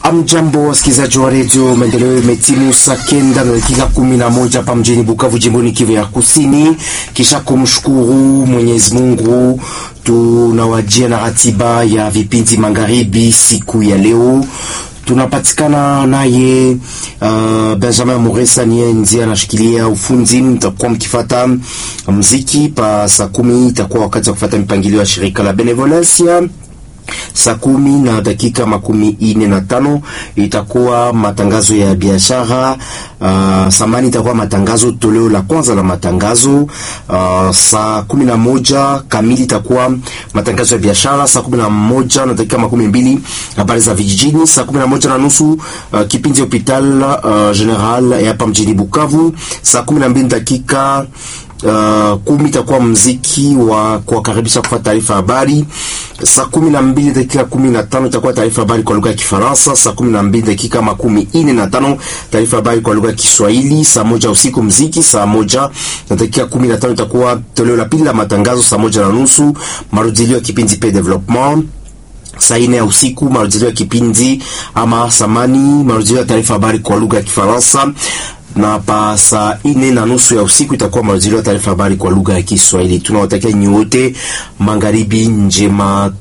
Amjambo wasikilizaji wa redio Maendeleo, imetimu saa kenda na dakika kumi na moja hapa mjini Bukavu, jimboni Kivu ya Kusini. Kisha kumshukuru Mwenyezi Mungu, tunawajia na ratiba ya vipindi magharibi siku ya leo tunapatikana naye uh, Benjamin Muresa niye ndiye anashikilia ufundi. Mtakuwa mkifata mziki pa saa kumi, itakuwa wakati wa kufata mipangilio ya shirika la Benevolencia saa kumi na dakika makumi ine na tano itakuwa matangazo ya biashara. Uh, samani itakuwa matangazo toleo la kwanza la matangazo. Uh, saa kumi na moja kamili itakuwa matangazo ya biashara. Saa kumi na moja na dakika makumi mbili habari za vijijini. Saa kumi na moja na nusu uh, kipindi hopital uh, general ya hapa mjini Bukavu. Saa kumi na mbili dakika Uh, kumi itakuwa mziki wa kuwakaribisha kufuata taarifa habari. Saa kumi na mbili dakika kumi na tano itakuwa taarifa habari kwa lugha ya Kifaransa. Saa kumi na mbili dakika makumi ine na tano taarifa habari kwa lugha ya Kiswahili. Saa moja usiku mziki. Saa moja na dakika kumi na tano itakuwa toleo la pili la matangazo. Saa moja na nusu marudilio ya kipindi pe development saa ine ya usiku marudilio ya kipindi ama samani marudilio ya taarifa habari kwa lugha ya Kifaransa na pa saa ine na nusu ya usiku itakuwa marudilio ya taarifa habari kwa lugha ya Kiswahili. Tunawatakia nyote magharibi njema,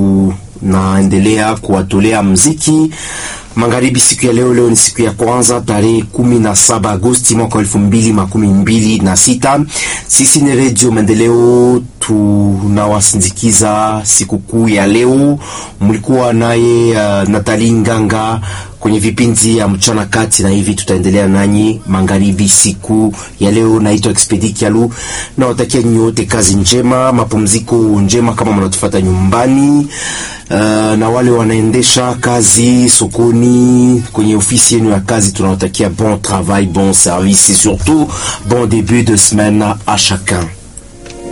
tunaendelea kuwatolea mziki magharibi siku ya leo. Leo ni siku ya kwanza tarehe kumi na saba Agosti mwaka elfu mbili makumi mbili na sita. Sisi ni Redio Maendeleo, tunawasindikiza sikukuu ya leo. Mlikuwa naye uh, Natali Nganga kwenye vipindi ya mchana kati, na hivi tutaendelea nanyi magharibi siku ya leo. Naitwa Expedi Kialu, nawatakia nyote kazi njema, mapumziko njema kama mnatufuata nyumbani. Uh, na wale wanaendesha kazi sokoni, kwenye ofisi yenu ya kazi, tunawatakia bon travail, bon service et surtout bon début de semaine à chacun.